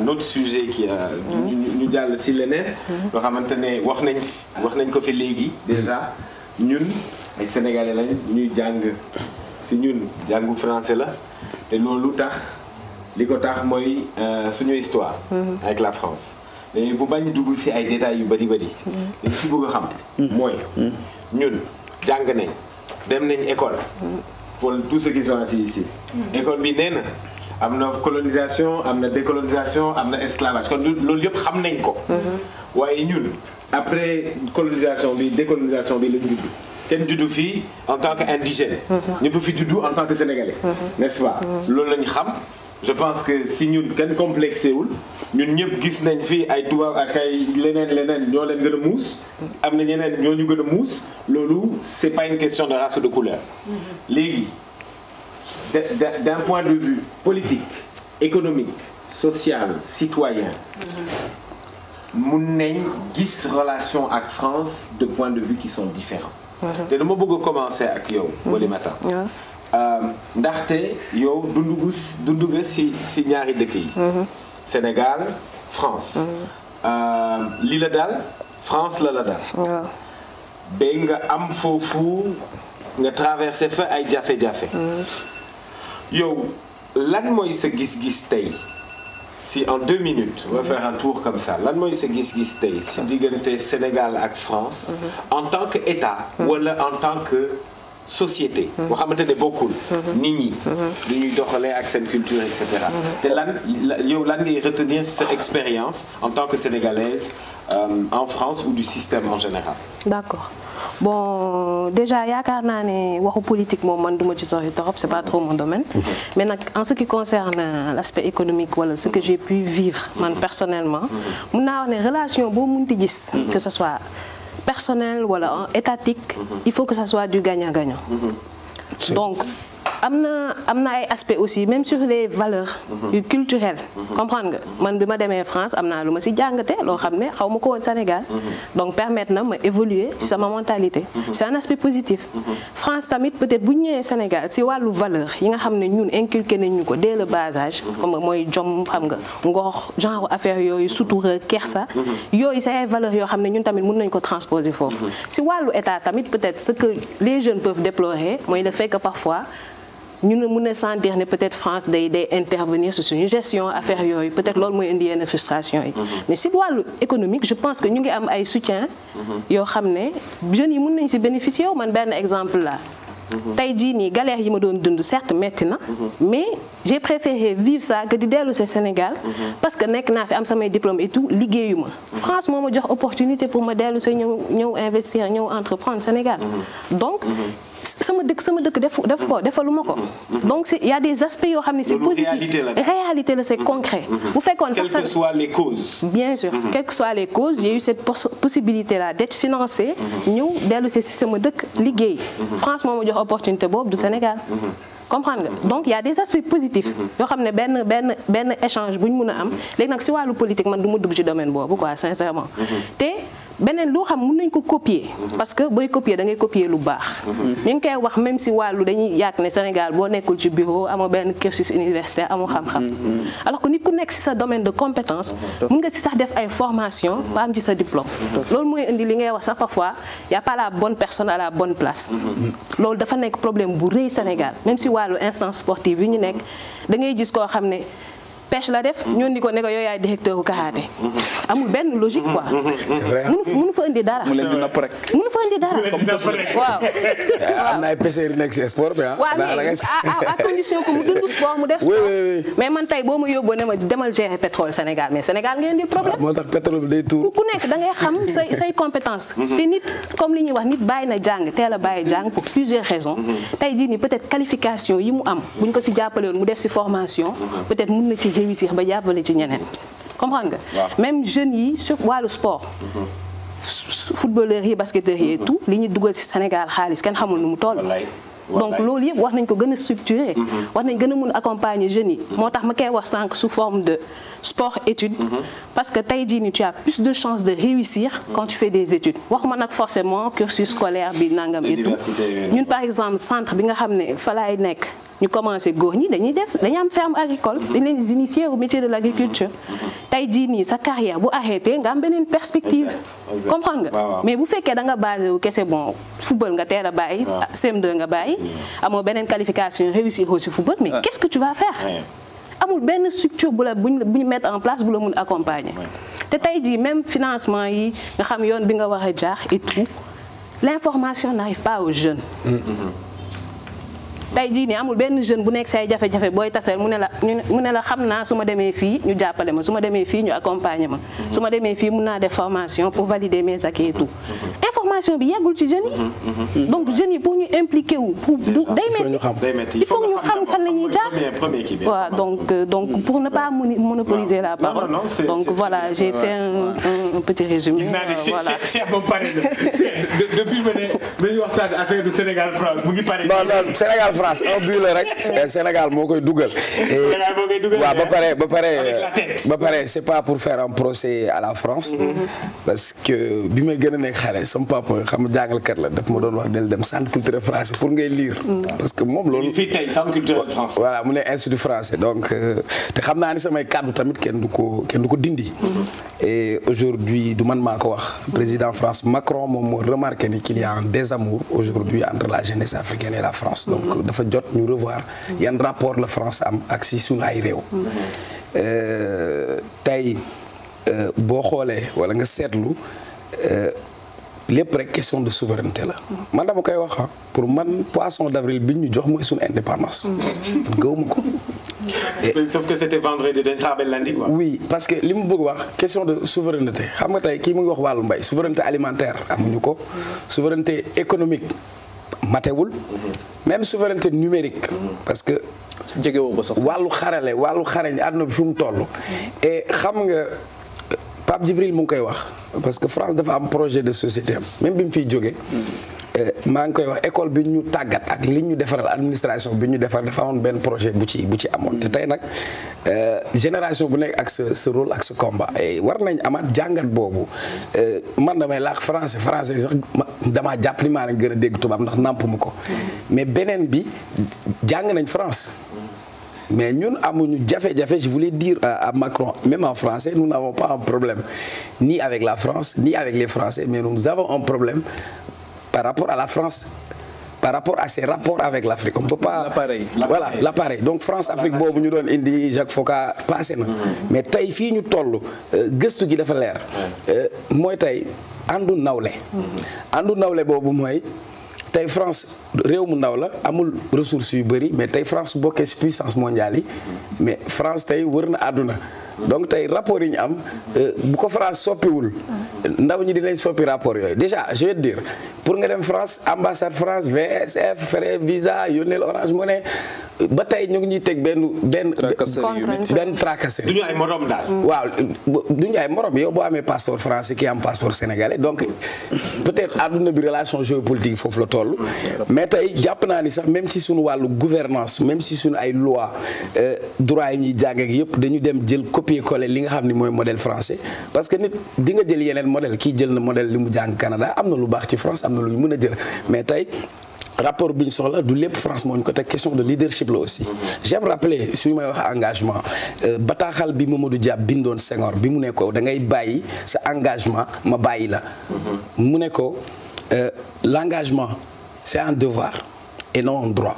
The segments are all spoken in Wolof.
un autre sujet qui a ñu ñu jàll si leneen loo xamante ne wax nañ wax nañ ko fi léegi déjà ñun ay sénégalais lañ ñuy jàng si ñun jàngu français la te loolu tax li ko tax mooy suñu histoire avec la France mais bu bañ dugg si ay détails yu bari bari li si bëgg a xam mooy ñun jàng nañ dem nañ école pour tous ceux qui sont assis ici école bi nee na am na colonisation am na décolonisation am na esclavage kon loolu yëpp xam nañ ko waaye ñun après colonisation bi décolonisation bi lañ judd kenn juddu fii en tant que indigène ñëpp fi juddu en tant que sénégalais n'est-ce pas loolu lañ xam je pense que si ñun kenn complexé wul ñun ñëpp gis nañ fii ay tubaab ak ay leneen leneen ñoo leen gën a muus am na ñeneen ñoo ñu gën a muus loolu c'est pas une question de race ou de couleur léegi d'un point de vue politique économique social citoyen mun nañ gis relation ak France de points de vue qui sont différents te dama bëgg a commencer ak yow Oulimata ndaxte yow dundu gu dundu nga si si ñaari dëkk yi Sénégal France li la dal France la la dal ba nga am foofu nga traversé fa ay jafe-jafe yow lan mooy sa gis-gis tey si en deux minutes on va faire un tour comme ça lan mooy sa gis-gis tey si diggante Sénégal ak France en tant que État wala en tant que société boo xamante ne bokkul nit ñi du ñuy doxalee ak seen culture et cetera te lan yow lan ngay retenir sa expérience en tant que sénégalaise euh, en France ou du système en général d'accord bon déjà yaakaar naa ne waxu politique moom man duma ci sori trop c'est pas trop mon domaine mais nag en ce qui concerne l'aspect économique wala ce que j'ai pu vivre man personnellement mun naa wax ne relation boo munti gis que ce soit personnel wala étatique il faut que ça soit du gagnant-gagnant donc am na am na ay aspects aussi même sur les valeurs yu culturelles comprendre nga man bi ma demee France am naa lu ma ci jàngate loo xam ne xaw ma ko woon Sénégal donc permettre na ma évoluer ci sama mentalité c'est un aspect positif France tamit peut-être bu ñu ñëwee Sénégal ci wàllu valeur yi nga xam ne ñun inculqué nañ ñu ko dès le bas âge comme mooy jom xam nga ngor genre affaire yooyu sutura kersa yooyu c'est ay valeurs yoo xam ne ñun tamit mën nañ ko transposer foofu ci wàllu état tamit peut-être ce que les jeunes peuvent déplorer mooy le fait que parfois ñu ne mun a sentir ne peut-être France day day intervenir sur suñu gestion affaire yooyu peut-être loolu mooy indi yenn frustration yi mais si wàllu économique je pense que ñu ngi am ay soutien yoo xam ne jeunes yi mun nañ si bénéficier wu man benn exemple la tey jii nii galère yi ma doon dund certes metti na mais j'ai préféré vivre ça que di dellu ci Sénégal parce que nekk naa fi am samay diplôme et tout liggéeyu ma France moo ma jox opportunité pour ma dellu ci ñëw ñëw investir ñëw entreprendre Sénégal donc sama dëkk sama dëkk def def ko defaluma ko donc il y a des aspects yoo xam ne c'est positif réalité la c'est concret bu fekkoon sax quelles que soient les causes bien sûr quelles que soient les causes j'ai eu cette possibilité là d'être financé ñëw dellu ci sama dëkk liggéey France moo ma jox opportunité boobu du Sénégal comprendre nga donc il y a des aspects positifs yoo xam ne benn benn benn échange bu ñu mun a am léegi nag ci wàllu politique man du ma dugg ci domaine boobu quoi sincèrement te beneen loo xam mën nañ ko copier parce que booy copier da ngay copier lu baax ñu ngi koy wax même si wàllu dañuy yàgg ne Sénégal boo nekkul ci bureau amoo benn cursus universitaire amoo xam-xam alors que nit ku nekk ci sa domaine de compétence mën nga ci sax def ay formation ba am ci sa diplôme loolu mooy indi li ngay wax sax parfois y a pas la bonne personne à la bonne place loolu dafa nekk problème bu rëy Sénégal même si wàllu instance sportive yi ñu nekk da ngay gis koo xam ne pêche la def ñoon di ko ne ko yow yaay directeur u karaté amul benn logique quoi mënu mënu fa indi dara mu leen di napp rek mënu fa indi dara waaw am na ay pêcheurs yu nekk ci sport bi ah waaw mais à condition que mu dund sport mu def sport mais man tey boo ma yóbboo ne ma demal gérer pétrole Sénégal mais Sénégal ngeen di problème moo tax pétrole bi day tuur ku nekk da ngay xam say say compétence te nit comme li ñuy wax nit bàyyi na jàng teel a bàyyi jàng pour plusieurs raisons tey jii nii peut-être qualification yi mu am buñ ko ci jàppale woon mu def ci formation peut-être mën na ci réussir ba jàppale ci ñeneen comprendre nga même jeunes yi sur wàllu sport footballeurs yi basketteurs yi et tout li ñu dugal ci Sénégal xaalis kenn xamul nu mu toll donc loolu yëpp wax nañ ko gën a structurer wax nañ gën a mun accompagner jeunes yi moo tax ma koy wax sànq sous forme de sport études parce que tey jii nii tu as plus de chances de réussir quand tu fais des études waxuma nag forcément cursus scolaire bi nangam et tout Université yooyu. ñun par exemple centre bi nga xam ne fa laay nekk ñu commencé góor ñi dañuy def dañuy am ferme agricole dañ leen di initier au métier de l' agriculture tey jii nii sa carrière bu arrêté nga am beneen perspective Exact, exact. comprendre Waaw, nga waaw. mais bu fekkee da nga basé wu kese bon football nga teel a bàyyi Waaw. CM2 nga bàyyi amoo beneen qualification réussir aussi football mais qu'est-ce que tu vas faire Ouais. amul benn structure bu la bu ñu bu ñu mettre en place bu la mun accompagner te tey jii même financement yi nga xam yoon bi nga war a jaar et tout l'information n'arrive pas aux jeunes tey jii nii amul benn jeune bu nekk say jafe-jafe booy taseel mu ne la ñu ne- mu ne la xam naa su ma demee fii ñu jàppale ma su ma demee fii ñu accompagner ma su ma demee fii mun naa def formation pour valider mes acquis et tout information bi yeggul ci jeunes yi donc jeunes yi pour ñu impliquer wu pour du day faut ñu metti xam. day métti il faut que ñu xam fan la ñuy jaar premier premier kii bi. waaw donc euh, donc pour ne pas moni- monopoliser la Non, parole non, non, c'est- donc c'est voilà très j'ai bien. fait un, un- un petit résumé gis naa ne euh, Cheikh voilà Cheikh Cheikh moom pare na Cheikh de- depuis ma ne dañuy waxtaan affaire du Sénégal France mu ngi pare. non non Sénégal France un but la rek Sénégal moo koy dugal. Sénégal moo koy dugal, waaw ba mais pare ba pare avec la tête. ba pare c'est pas pour faire un procès à la France. parce que bi may gën a nekk xale sama papa xam nga jàngalkat la daf ma doon wax del dem centre culturel français pour ngay lire. parce que moom loolu. fii tey centre culturel France. voilà mu ne institut français donc euh, te xam naa ni samay kàddu tamit kenn du ko kenn du ko dindi. et aujourd'hui du man maa ko wax président France Macron moom moo remarqué ni qu'il y a un désamour aujourd'hui entre la jeunesse africaine et la France donc dafa jot ñu revoir yan rapport la France am ak si sunu ay réew. Euh, tey euh, boo xoolee wala nga seetlu. euh, lépp rek question de souveraineté la man dama koy wax ah pour man poisson d'avril bi ñu jox mooy suñu indépendance gëwuma ko Mais sauf que c'était vendredi dañ xaabel lundi quoi. oui parce que li mu bëgg wax question de souveraineté xam nga tey kii mu ngi wax wàllu mbay souveraineté alimentaire amuñu ko souveraineté économique matewul même souveraineté numérique parce que jegewoo ko sax. wàllu xarale wàllu xarañ àdduna bi fi mu toll et xam nga Pape Djibril mu ngi koy wax parce que France dafa am projet de société am même bi mu fiy jógee maa ngi koy wax école bi ñu tàggat ak li ñu defaral administration bi ñu defar dafa amoon benn projet bu ci bu ci amoon te tey nag euh, génération bu nekk ak sa sa rôle ak sa combat et war nañ amaat jàngat boobu euh, man damay laax français français sax ma damaa jàpp ni maa leen gën a dégg tubaab ndax nàmp ma ko mais beneen bi jàng nañ France mais ñun amuñu jafe-jafe je voulais dire à, à Macron même en français nous n'avons pas un problème ni avec la France ni avec les Français mais nous avons un problème par rapport à la France par rapport à ses rapports avec l'Afrique on peut pas L'appareil. voilà l'appareil donc France Afrique boobu ñu doon indi Jacques Foccart passé na mais tey fii ñu toll euh, gëstu gi dafa leer Euh, mooy tey àndu nawle àndu nawle boobu mooy tey France réew mu ndaw la amul ressources yu bëri mais tey France su bokkee ci puissance mondiale yi mais France tey wër na àdduna donc tey rapport yi ñu am euh, bu ko France soppiwul ndaw ñi dinañ soppi rapport yooyu déjà je vais te dire pour nga dem France ambassade France VSF frais visa yónneel Orange Money ba tey ñu ngi ñuy teg benn benn Tracasserie yu métti. benn tracasserie du ñu ay morom daal. waaw du ñu ay morom yow boo amee passeport français ki am passeport sénégalais donc peut-être àdduna bi relation géopolitique foofu la toll mais tey jàpp naa ni sax même si suñu wàllu gouvernance même si suñu ay loi euh, droit yi ñuy jàng ak yëpp dañu dem jël copier coller li nga xam ni mooy modèle français parce que nit di nga jël yeneen modèle kii jël na modèle li mu jàng Canada am na lu baax ci France am na lu ñu mën a jël mais tey rapport bi ñu soxla du lépp France moo ñu ko teg question de leadership la aussi j'aime rappeler suñu may wax engagement euh, bataaxal bi Mamadou Dia bindoon Senghor bi mu ne ko da ngay bàyyi sa engagement ma bàyyi la mu ne ko euh, l'engagement c'est un devoir et non un droit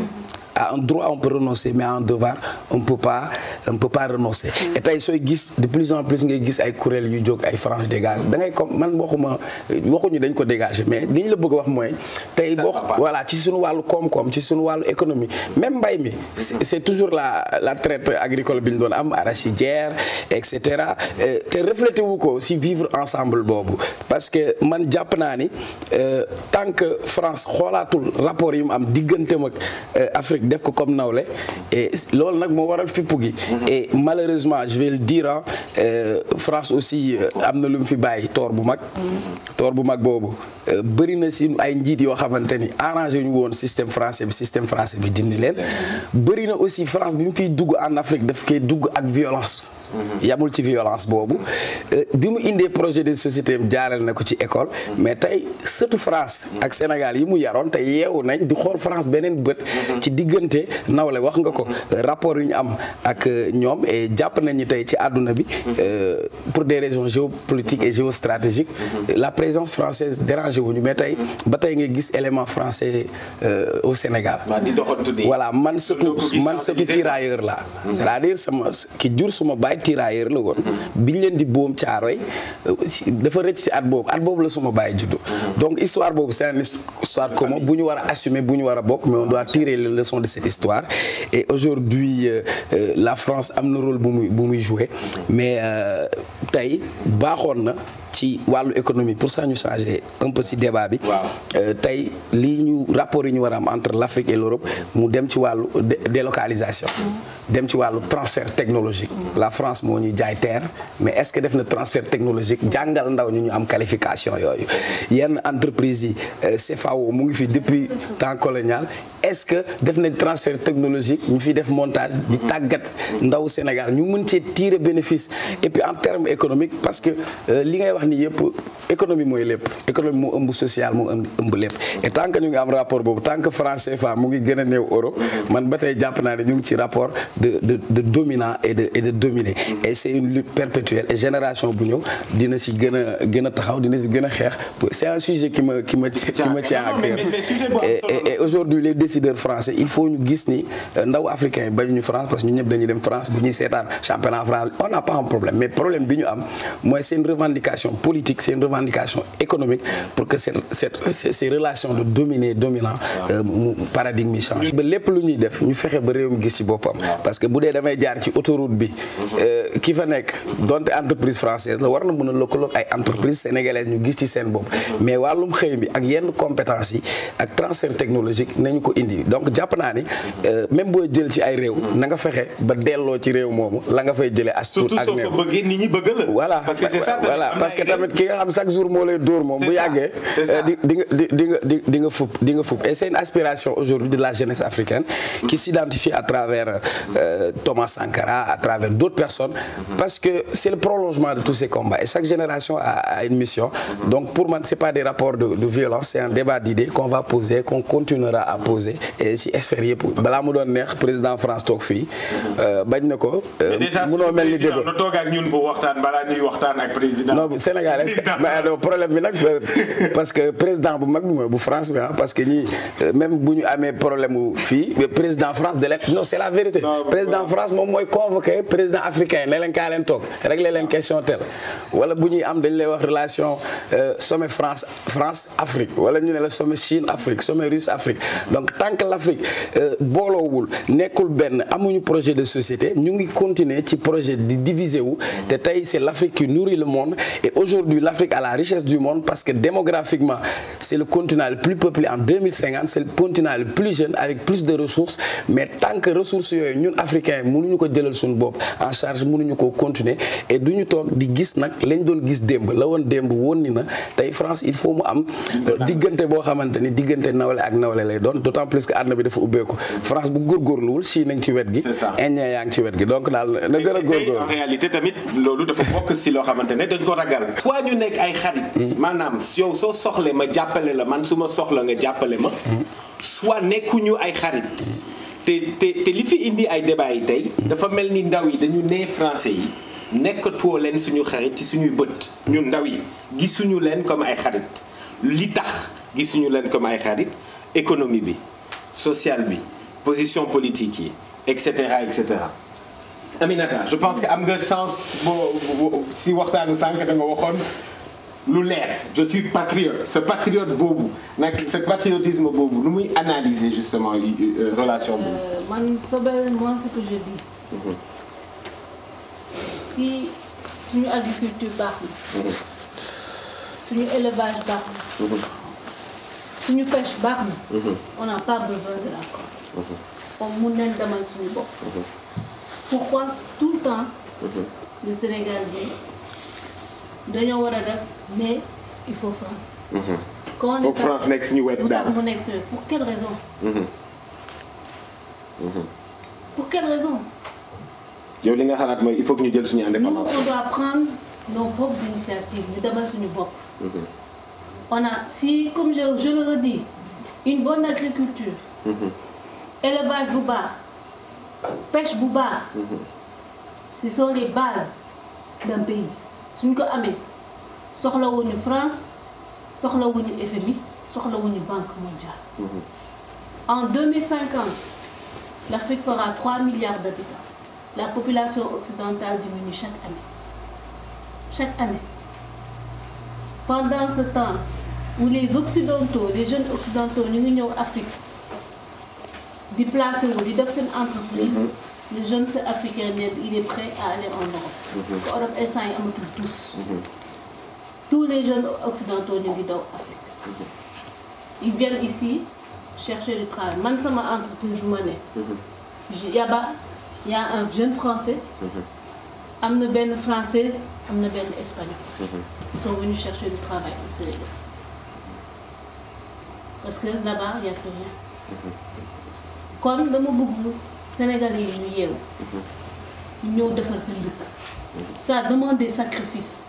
à un droit on peut renoncer mais à un devoir on peut pas on peut pas renoncer et tey sooy gis de plus en plus ngay gis ay kuréel yu jóg ay frange dégage da ngay comme man waxuma waxuñu dañ ko dégager mais li ñu la bëgg a wax mooy tey boo va pas. voilà ci suñu wàllu koom-koom ci suñu wàllu économie même mbay mi c'est c'est toujours la la traite agricole bi ñu doon am arachidière et cetera Euh, te reflété wu ko si vivre ensemble boobu parce que man jàpp naa ni euh, tant que France xoolaatul rapport yi mu am digganteem ak euh, Afrique def ko comme nawle et loolu nag moo waral fippu gi et malheureusement je vais le dire ah France aussi am na lu mu fi bàyyi toor bu mag toor bu mag boobu bëri na si ay njiit yoo xamante ni arrangé ñu woon système français bi système français bi dindi leen bëri na aussi France bi mu fiy dugg en Afrique daf koy dugg ak violence yamul ci violence boobu bi mu indee projet de société am jaareel na ko ci école mais tey surtout France ak Sénégal yi mu yaroon te yeewu nañ di xool France beneen bët ci diggante nawle wax nga ko rapport yu ñu am ak ñoom et jàpp nañu tey ci àdduna bi pour des raisons géopolitiques et géostratégiques la présence française dérange wuñu mais tey ba tey nga gis élément français au Sénégal voilà man surtout man surtout tirailleur la c'est-à-dire sama ki jur suma baay tirailleur la woon biñ leen di boom caaroy dafa rëcc si at boobu at boobu la suma baay juddu donc histoire boobu c'est une histoire commune bu ñu war a assumer bu ñu war a bokk mais on doit tirer les leçons de cette histoire et aujourd'hui la France am na rôle bu muy bu muy jouer mais tey baaxoon na ci wàllu économie pour ça ñu changer un peu ci débat bi tey lii ñu rapport yi ñu war a am entre l'Afrique et l'Europe mu dem ci wàllu délocalisation dem ci wàllu transfert technologique la France moo ñuy jaay terre mais est-ce que def na transfert technologique jàngal ndaw ñu ñu am qualification yooyu yenn entreprise yi CFAO mu ngi fi depuis temps colonial est-ce que def nañ transfert technologique ñu fi def montage di tàggat ndaw Sénégal ñu mën cee tirer bénéfice et puis en termes économiques parce que li ngay wax ni yëpp économie mooy lépp économie moo ëmb social moo ëmb lépp et tant que ñu ngi am rapport boobu tant que franc CFA mu ngi gën a néew euro man ba tey jàpp naa ne ñu ngi ci rapport de de de dominant et de et de dominé et c'est une lutte perpétuelle et génération bu ñëw dina si gën a gën a taxaw dina si gën a xeex c'est un sujet qui me qui me qui me tient à cœur et et aujourd'hui les décideurs français il faut ñu gis ni ndaw africain yi bañu ñu France parce que ñu ñëpp dañuy dem France bu ñuy seetaan championnat France on n'a pas un problème mais problème bi ñu am mooy c'est une revendication politique c'est une revendication économique pour que cette cette ces relations de dominé dominant mu paradigme yi change ba lépp lu ñuy def ñu fexe ba réew mi gis ci boppam parce que bu dee damay jaar ci autoroute bi ki fa nekk donte entreprise française la war na mën a lëkkaloog ay entreprise sénégalaise ñu gis ci seen bopp mais wàllum xëy bi ak yenn compétences yi ak transfert technologique nañu ko indi donc jàpp naa ni même booy jël ci ay réew na nga fexe ba delloo ci réew moomu la nga fay jëlee as tuut ak néew bëggee nit ñi bëgg la voilà parce que c'est ça voilà parce que tamit ki nga xam chaque jour moo lay dóor moom bu yàggee di di nga di di nga di di nga fupp di nga fupp et c'est une aspiration aujourd'hui de la jeunesse africaine qui s'identifie à travers euh, Thomas Sankara à travers d'autres personnes parce que c'est le prolongement de tous ces combats et chaque génération a, a une mission donc pour moi c'est pas des rapports de, de violence c'est un débat d'idées qu'on va poser qu'on continuera à poser et ci sphère yëpp balaa mu doon neex président France toog fii bañ na ko munoo mel ni déggoo toog ak ñun bu waxtaan balaa ñuy waxtaan ak président non Sénégal est-ce que mais problème bi nag parce que président bu mag bi mooy bu France bi ah parce que ñii même bu ñu amee problème mu fii président France de leen non c'est la vérité président France moom mooy convoqué président africain ne leen kaa leen toog régler leen question tel wala bu ñuy am dañ lay wax relation sommet France France Afrique wala ñu ne la sommet Chine Afrique sommet Russe Afrique donc tant que l'Afrique booloowul nekkul benn amuñu projet de société ñu ngi continuer ci projet di diviser wu te tey c'est l'Afrique qui nourrit le monde et aujourd'hui l'Afrique a la richesse du monde parce que démographiquement c'est le continent le plus peuplé en 2050 c'est le continent le plus jeune avec plus de ressources mais tant que ressources yooyu ñun africains mënuñu ko jëlal suñu bopp en charge mënuñu ko continuer et duñu toog di gis nag lañ doon gis démb la woon démb woon ni na tey France il faut mu am diggante boo xamante ni diggante nawle ak nawle lay doon d'autant plus que àdduna bi dafa ubbeeku France bu góorgóorluwul Chine nañ ci wet gi Indien yaa ngi ci wet gi donc daal na gën a góorgóorlu en réalité tamit loolu dafa bokk si loo xamante ne dañ ko ragal soit ñu nekk ay xarit maanaam yow soo soxle ma jàppale la man su ma soxla nga jàppale ma soit nekkuñu ay xarit te te te li fi indi ay débat yi tey dafa mel ni ndaw yi dañu nee français yi nekkatoo leen suñu xarit ci suñuy bët ñun ndaw yi gisuñu leen comme ay xarit li tax gisuñu leen comme ay xarit économie bi sociale bi position politique yi et cetera et cetera Aminata je pense que am nga sens boo si waxtaanu sànq da nga waxoon lu leer je suis patriote ce patriote boobu nag ce patriotisme boobu nu muy analyser justement relation boobu. man Sobel moi ce que je dis. si suñu agriculture baax na. suñu élevage baax na. suñu pêche baax na. on n'a pas besoin de la Corse. on mun nañ demal suñu bopp pourquoi tout le temps le Sénégal bi dañoo war a def mais il faut France quand on est foog France nekk suñu wet lu tax daal mu nekk suñu pour quelle raison pour quelle raison yow li nga xalaat mooy il faut que ñu jël suñu nous indépendance on doit prendre nos propres initiatives ñu demal suñu bopp on a si comme je je le redis une bonne agriculture élevage bu baax pêche bu baax ce sont les bases d'un pays suñ ko amee soxlawuñu France soxlawuñu FMI soxlawuñu Banque mondiale en 2050 l'Afrique fera 3 milliards d'habitants la population occidentale diminue chaque année chaque année pendant ce temps où les occidentaux les jeunes occidentaux ñu ngi ñëw Afrique di placer wu di def seen entreprise le jeune africain ne il est prêt à aller en Europe parce que Europe instant yi amatul tous tous les jeunes occidentaux ñu ngi daw Afrique ils viennent ici chercher du travail man sama entreprise bu ma ne yaba y a un jeune français am na benn française am na benn espagnol ils sont venus chercher du travail au Sénégal parce que là-bas y a plus rien kon dama bëgg Sénégalais yi ñu yeewu ñu ñëw defar seen dëkk ça demande des sacrifices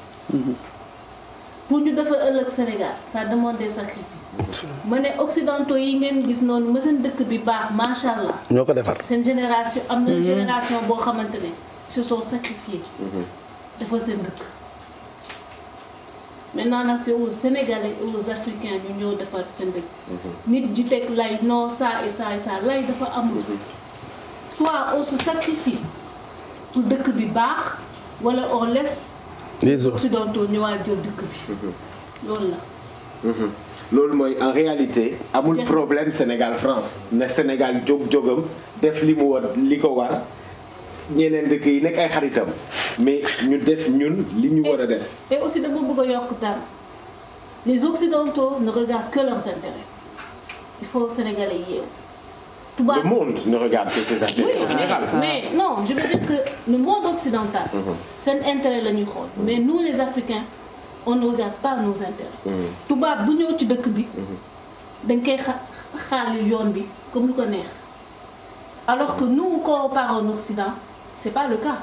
pour ñu defar ëllëg Sénégal ça demande des sacrifices ma ne occidentaux yi ngeen gis noonu ma seen dëkk bi baax macha allah ñoo ko defar. seen génération am na génération boo xamante ne ils se sont sacrifiés dafa seen dëkk maintenant nag c'est aux Sénégalais et aux Africains ñu ñëw defar seen dëkk nit di teg lay non ça et ça et ça lay dafa amul soit on se sacrifie pour dëkk bi baax wala on laisse les autres occidentaux ñëwaat jël dëkk bi loolu la loolu mooy en réalité amul Jeex na. problème Sénégal France ne Sénégal jóg jógam def li mu war li ko war ñeneen dëkk yi nekk ay xaritam mais ñu def ñun li ñu war a def et aussi dama bëgg a yokk dara les occidentaux ne regardent que leurs intérêts il faut Sénégalais yeewu tubaab le monde ne regarde que ses Oui, affaires en général mais, mais non, je veux dire que le monde occidental, c'est un intérêt la ñuy xool mais nous les Africains on ne regarde pas nos intérêts. tubaab bu ñëw ci dëkk bi. dañ koy xa xaalil yoon bi comme lu ko neex alors que nous quand on part en Occident c'est pas le cas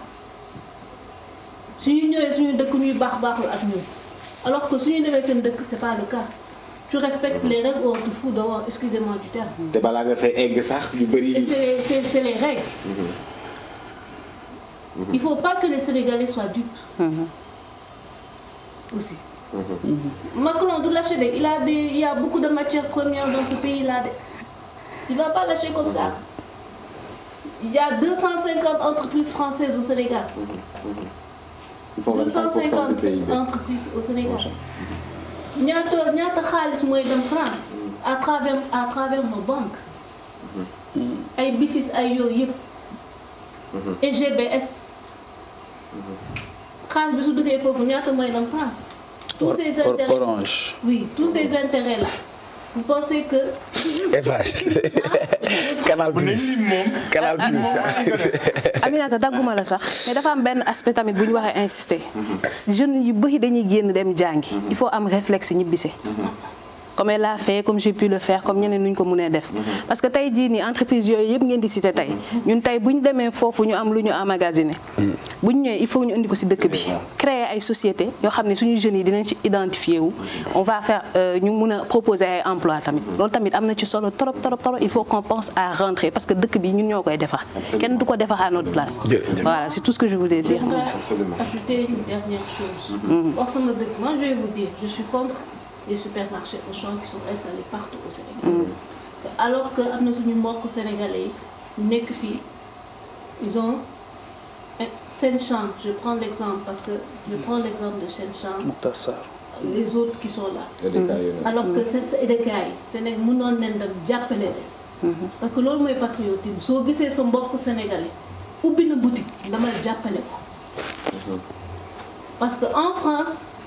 suñu ñëwee suñu dëkk ñuy baax baaxul ak ñun alors que suñu demee seen dëkk c'est pas le cas tu respectes les règles ou on te fout dehors excusez-moi du terme. te balaa nga fay egg sax yu Et bëri c'est c'est- c'est les règles. Il faut pas que les Sénégalais soient dupes. Aussi. Macron du lâcher de il a des il y a beaucoup de matières premières dans ce pays-là de. Il va pas lâcher comme ça. Il y a 250 entreprises françaises au Sénégal. ils font 25% du 250 PIB entreprises au Sénégal. ñaata ñaata xaalis mooy dem France à travers à travers nos banques. ay BICIS ay yooyu yëpp. et GBS. xaalis bi su duggee foofu ñaata mooy dem France. tous ces Or- intérêts Orange. oui tous ces intérêts là vous pensez que. Eiffage Canal Plus Canal Plus Aminata dagguma la sax mais dafa am benn aspect tamit bu ñu waxee insister jeunes yu bëri dañuy génn dem jàngi il faut am réflexe ñibbise comme elle l'a fait comme j'ai pu le faire comme ñeneen nu ñu ko mënee def parce que tey jii nii entreprise yooyu yëpp ngeen di cité tey ñun tey bu ñu demee foofu ñu am lu ñu emmagasiné bu ñu ñëwee il faut ñu indi ko ci dëkk bi créer ay sociétés yoo xam ne suñu jeunes yi dinañ ci identifier wu on va faire euh, ñu mun a proposer ay emploi tamit loolu tamit am na ci solo trop trop trop il faut qu'on pense à rentrer parce que dëkk bi ñun ñoo koy defar kenn du ko defar à notre place Jërëjëf. voilà c'est tout ce que je voulais dire J'aimerais Absolument. ajouter une dernière chose. Or, sama dëkk, moi je vais vous dire, je suis contre les supermarchés Auchan qui sont installés partout au Sénégal. Que alors que am na suñu mbokk sénégalais yi ñu nekk fii ils ont un- Sen Champ, je prends l'exemple parce que je prends l'exemple de Sen Champ, Mokhtar Sarr. les autres qui sont là. EDK yooyu alors que seen sa EDK yi Sénégal mënoon leen dem jàppale leen. parce que loolu mooy patriotisme soo gisee sa mbokk sénégalais ubbi na boutique dama jàppale ko. parce que en France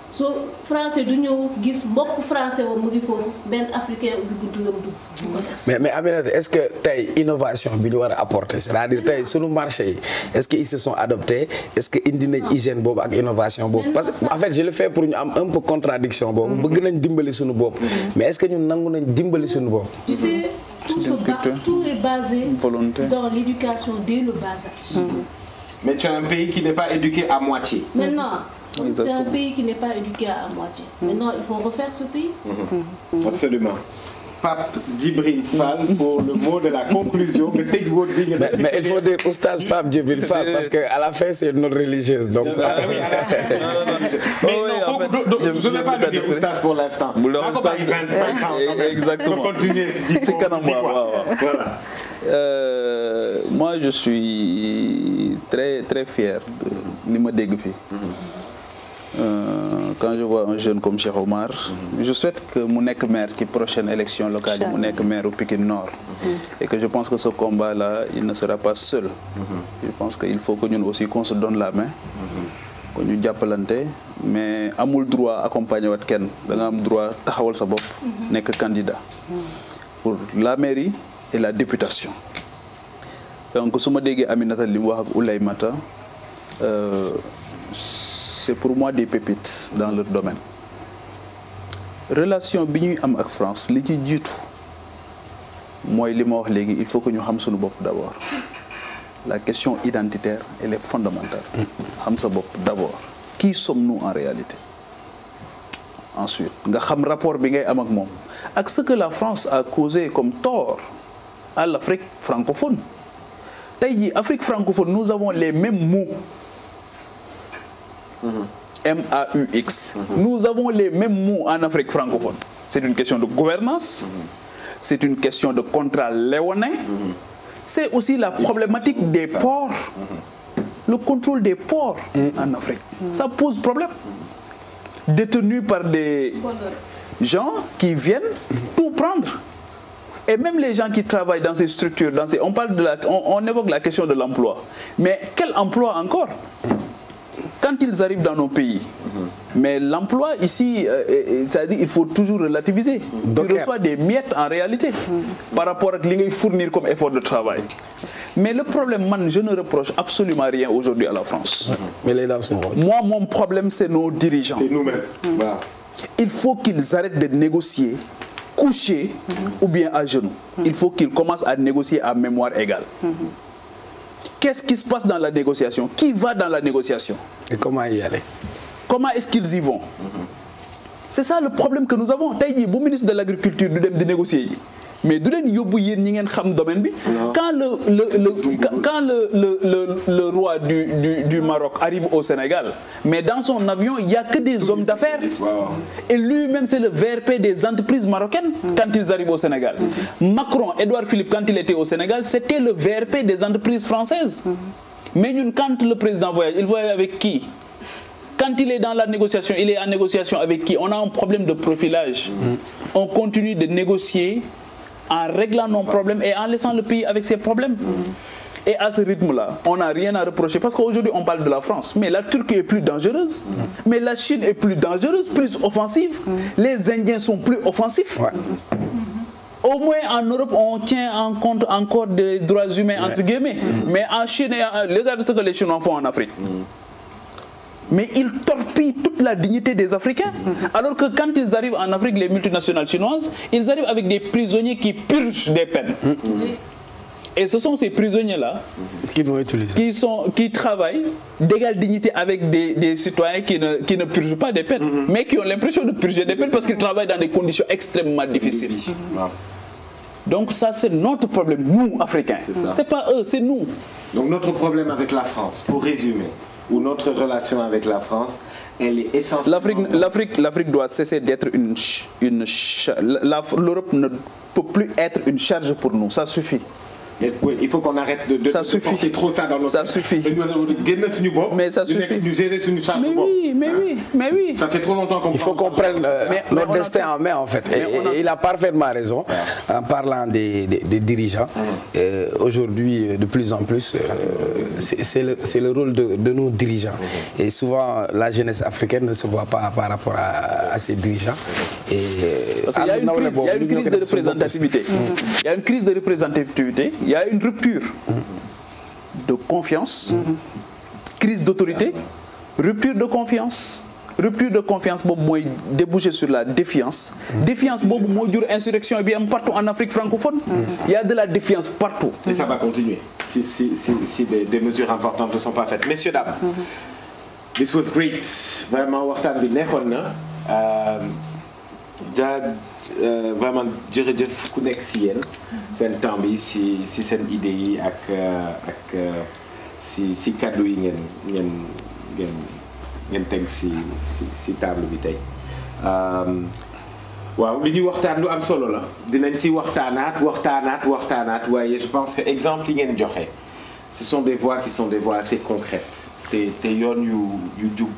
soo français du ñëw gis mbokk français wa mu ngi foofu benn africain ubbi buntu la mu dugg du ko def. mais mais Aminata est-ce que tey innovation bi ñu war a apporter c'est-à-dire tey sunu marché yi est-ce que ils se sont adoptés est-ce que indi nañ hygiène boobu ak innovation boobu parce que en fait je le fais pour ñu am un peu contradiction boobu bëgg nañ dimbali sunu bopp mais est-ce que ñun nangu nañ dimbali sunu bopp Tu sais, tout, se ba- culture. tout est basé Volonté. dans l'éducation dès le bas âge. Mais tu as un pays qui n'est pas éduqué à moitié. Maintenant, c'est un Exactement. pays qui n'est pas éduqué à moitié. Maintenant, il faut refaire ce pays. Absolument. Pape Djibril Fall pour le mot de la conclusion. nga tëj woo di nga mais, mais il faut dire oustaz Pape Djibril Fall parce que à la fin c'est une autre religieuse donc Ah oui, à la fin. Mais Oh oui, non, en kooku fait, do- do- j'aime- je ne vais pas j'aime lui dire bien oustaz pour l'instant. Bu la Naa ko oustaz- bàyyi 20 20 ans quand même. Exactement. Pour continuer di Si ko- kanam, di waaw, quoi. waaw, waaw. Voilà. Euh, moi, je suis très très fier de li ma dégg fii. Euh, quand je vois un jeune comme Cheikh Omar, je souhaite que mu nekk maire ci prochaine élection locale yi mu nekk maire au Pikine Nord. Et que je pense que ce combat-là, il ne sera pas seul. Je pense qu'il faut que ñun aussi qu'on se donne la main. ko ñu jàppalante mais amul droit accompagner wat kenn da nga am droit taxawal sa bopp nekk candidat pour la mairie et la députation donc su ma déggee Aminata li mu wax ak Oulay Mata euh, c'est pour moi des pépites dans leur domaine relation bi ñuy am ak France li ci jiitu mooy li ma wax léegi il faut que ñu xam suñu bopp d'abord la question identitaire elle est fondamentale xam sa bopp d'abord qui sommes-nous en réalité ensuite nga xam rapport bi ngay am ak moom ak ce que la France a causé comme tort à l'Afrique francophone tey jii Afrique francophone nous avons les mêmes mots M-A-U-X nous avons les mêmes mots en Afrique francophone c'est une question de gouvernance c'est une question de contrat léonin c'est aussi la problématique des ports le contrôle des ports en Afrique ça pose problème détenus par des gens qui viennent tout prendre et même les gens qui travaillent dans ces structures dans ces on parle de la on, on évoque la question de l'emploi mais quel emploi encore quand ils arrivent dans nos pays mais l'emploi ici euh, euh, c'est-à-dire il faut toujours relativiser tu Docker. reçois des miettes en réalité par rapport ak li ngay fournir comme effort de travail mais le problème man je ne reproche absolument rien aujourd'hui à la France mais lay dans son rôle moi mon problème c'est nos dirigeants C'est nous-mêmes. Waaw. il faut qu'ils arrêtent de négocier couchés ou bien à genoux. Il faut qu'ils commencent à négocier à mémoire égale. Qu'est-ce qui se passe dans la négociation Qui va dans la négociation et comment y aller Comment est-ce qu'ils y vont C'est ça le problème que nous avons. tey jii bu ministre de l'agriculture du dem di négocier ji mais du leen yóbbu yéen ñi ngeen xam domaine bi. quand le le le quand le le le le roi du du du Maroc arrive au Sénégal mais dans son avion il y a que des hommes d'affaires. Waaw. Et lui-même, c'est le VRP des entreprises marocaines quand ils arrivent au Sénégal. Macron, Édouard Philippe, quand il était au Sénégal, c'était le VRP des entreprises françaises. Mais ñun, quand le président voyage, il voyage avec qui Quand il est dans la négociation, il est en négociation avec qui On a un problème de profilage. On continue de négocier en réglant nos problèmes et en laissant le pays avec ses problèmes. Et à ce rythme-là, on n'a rien à reprocher parce qu'aujourd'hui on parle de la France, mais la Turquie est plus dangereuse, mais la Chine est plus dangereuse, plus offensive, les Indiens sont plus offensifs. Ouais. Au moins en Europe, on tient en compte encore des droits humains entre guillemets, mais en Chine, et en- regardez ce que les Chinois font en Afrique. Mais ils torpillent toute la dignité des Africains. Alors que quand ils arrivent en Afrique, les multinationales chinoises, ils arrivent avec des prisonniers qui purgent des peines. Et ce sont ces prisonniers-là qui vont utiliser qui, sont, qui travaillent d'égale dignité avec des, des citoyens qui ne, qui ne purgent pas des peines, mais qui ont l'impression de purger des peines parce qu'ils travaillent dans des conditions extrêmement difficiles. Waaw. Donc ça, c'est notre problème, nous, Africains. ça. C'est pas eux, c'est nous. Donc notre problème avec la France, pour résumer, ou notre relation avec la France, elle est essentiellement... L'Afrique, l'Afrique, l'Afrique doit cesser d'être une, ch- une cha- la- L'Europe ne peut plus être une charge pour nous, ça suffit. Et oui, il faut qu'on arrête de, de, Ça de suffit. porter trop ça dans notre Ça suffit. dañu war a génn suñu bopp. Mais ça ñu nekk- suffit. ñu gérer suñu charge Mais bopp. oui, mais oui, mais oui. Ça fait trop longtemps qu'on Il faut qu'on prenne euh, Mais- mais notre on a destin fait- en main en fait. Et, Mais on a et il a parfaitement raison en parlant des, des- des dirigeants. Euh, Aujourd'hui, de plus en plus, euh, c'est c'est le, c'est le rôle de, de nos dirigeants. Et souvent, la jeunesse africaine ne se voit pas par rapport à, à ces dirigeants. Et, euh, Parce qu'il y a une àdduna crise, il y a une boobu, crise ñu de ngi ko def suñu bopp aussi. représentativité. Il y a une crise de représentativité, il y a une rupture de confiance, crise d'autorité, rupture de confiance. Rupture de confiance boobu mooy déboucher sur la défiance. Défiance boobu moo jur insurrection bi am partout en Afrique francophone. Il y a de la défiance partout. Et ça va continuer si, si, si, si des, des mesures importantes ne sont pas faites. Messieurs, dames, this was great. Vraiment, waxtaan bi neexoon na. Euh, ja euh, vraiment jërëjëf ku nekk si yéen seen temps bi si si seen idées yi ak euh, ak euh, si si kàddu yi ngeen ngeen ngeen ngeen teg si si si table bi tey. Euh, waaw li ñuy waxtaan lu am solo la dinañ si waxtaanaat waxtaanaat waxtaanaat waaye je pense que exemple yi ngeen joxe ce sont des voies qui sont des voies assez concrètes te te yoon yu yu jub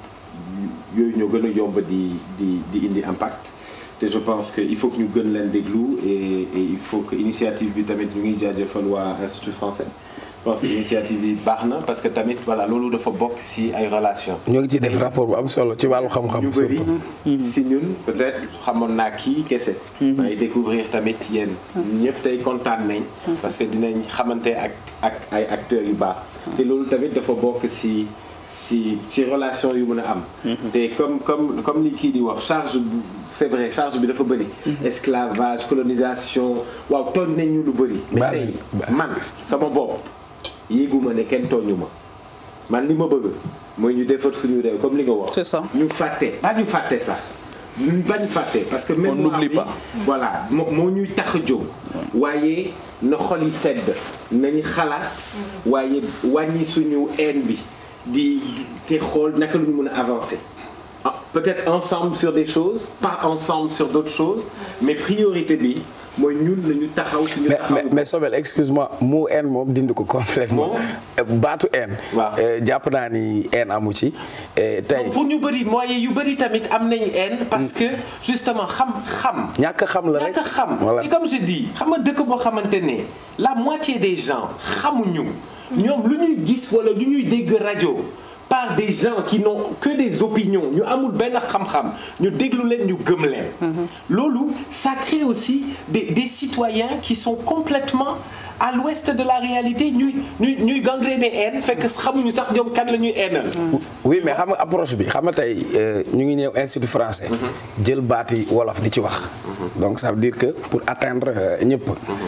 yooyu ñoo gën a yomb di di di indi impact te je pense que il faut que ñu gën leen déglu et et il faut que initiative bi tamit ñu ngi jaajëfal waa institut français je pense que initiative bi baax na parce que tamit voilà loolu dafa bokk si ay relations. ñoo ngi ciy def rapport bu am solo ci wàllu xam-xam. ñu bëri surtout. si ñun peut-être xamoon naa kii kese may découvrir tamit yéen ñëpp tey kontaan nañ parce que dinañ xamante ak ak ay acteurs yu baax te loolu tamit dafa bokk si si si relation yu mën a am te comme comme comme li kii di wax charge bu c'est vrai charge bi dafa bëri esclavage colonisation waaw tooñ nañ ñu lu bëri mais Bari, tey bari. man sama bopp yéeguma ne kenn tooñu ma man li ma bëgg mooy ñu defar suñu réew comme li nga wax C'est ça. ñu fàtte pas ñu fàtte sax ñu bañ fàtte parce que même n'oublie pas. voilà moo moo ñuy tax a jóg waaye na xol yi sedd nañu xalaat waaye wàññi suñu haine bi di di- te xool naka lu ñu mën a avancer Ah, peut-être ensemble sur des choses pas ensemble sur d'autres choses mais priorité bi mooy ñun nañu taxaw suñu mais taxaw mais mais Sobel excuse-moi mot haine moom dindi ko complètement Moom? Euh, baatu haine. Waaw. Euh, jàpp naa ni haine amu ci Euh, tey pour ñu bëri moyen yu bëri tamit am nañ haine parce que justement xam-xam ñàkk a xam la rek ñàkk a xam voilà et comme je dis xam nga dëkk boo xamante ne la moitié des gens xamuñu ñoom lu ñuy gis wala lu ñuy dégg rajo par des gens qui n'ont que des opinions ñu amul benn xam-xam ñu déglu leen ñu gëm leen loolu ça crée aussi des des citoyens qui sont complètement à l'ouest de la réalité ñuy ñuy ñuy gangréner haine fekk xamuñu sax ñoom kan la ñuy hainal oui mais xam nga approche bi xam nga tey euh, ñu ngi ñëw institut français jël baati wolof di ci wax donc ça veut dire que pour atteindre euh, ñëpp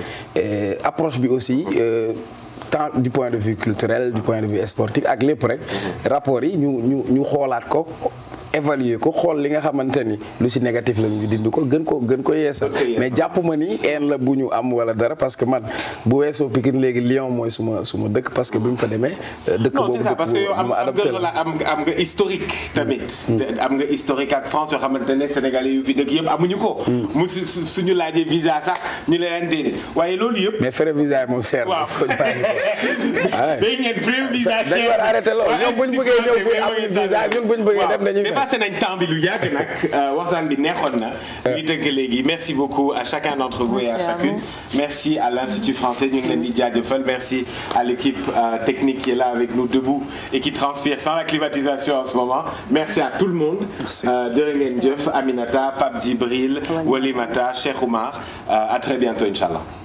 Et approche bi aussi euh, tant du point de vue culturel du point de vue sportif ak lépp rek rapport yi ñu ñu ñu xoolaat ko évaluer ko xool li nga xamante ni lu ci négatif la ñu dindi ko gën ko gën ko yeesal Gën ko yeesal. mais jàpp ma ni een la bu ñu am wala dara parce que man bu weesoo Pikine léegi Lyon mooy suma suma dëkk parce que bi mu fa demee euh, dëkk non boobu c'est ça dëkk parce que yow bu am ma am adopté nga la. am nga am nga historique tamit. te am nga historique ak France yoo xamante ne Sénégalais yu fi dëkk yëpp amuñu ko. mu su su- suñu laajee visa sax ñu leen déedéet waaye loolu yëpp. mais frais visa yi moom cher na. waaw ko bàyyi ko. Ah ouais. day ngeen premier visa dañ war a arrêté loolu. ñoom buñ bëggee ñëw fii amuñu visa, ñun buñ bëggee dem dañuy fay. dépassé nañ temps bi lu yàgg nag euh, waxtaan bi neexoon na. ñu tënk léegi merci beaucoup à chacun d'entre vous et à Merci à chacune. merci à l'Institut français ñu ngi leen di jaajëfal merci à l'équipe euh, technique qui est là avec nous debout et qui transpire sans la climatisation en ce moment merci à tout le monde. Merci. Euh, jërë ngeen jëf Aminata Pape Djibril Walimata Cheikh Oumar Euh, à très bientôt inchallah